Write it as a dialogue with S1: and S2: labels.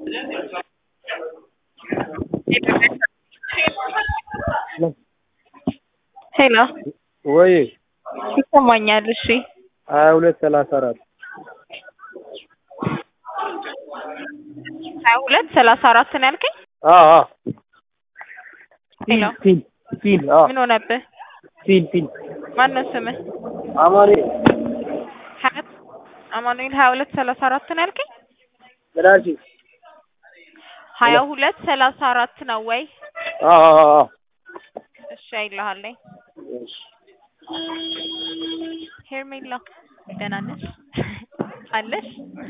S1: ሄሎ
S2: ወይ
S1: ይሰማኛል። እሺ
S2: ሀያ ሁለት ሰላሳ አራት
S1: ሀያ ሁለት ሰላሳ አራት ነው ያልከኝ?
S2: አዎ
S1: ሄሎ
S2: ፊል ፊል አዎ
S1: ምን ሆነብህ?
S2: ፊል ፊል
S1: ማነው ስምህ?
S2: አማኔ
S1: ሀያት አማኑኤል ሀያ ሁለት ሰላሳ አራት ነው ያልከኝ?
S2: ምናልሽ
S1: ሀያ ሁለት ሰላሳ አራት ነው ወይ?
S2: አዎ አዎ አዎ
S1: እሺ አይልሃለኝ።
S2: እሺ
S1: ሄርሜላ ደህና ነሽ አለሽ?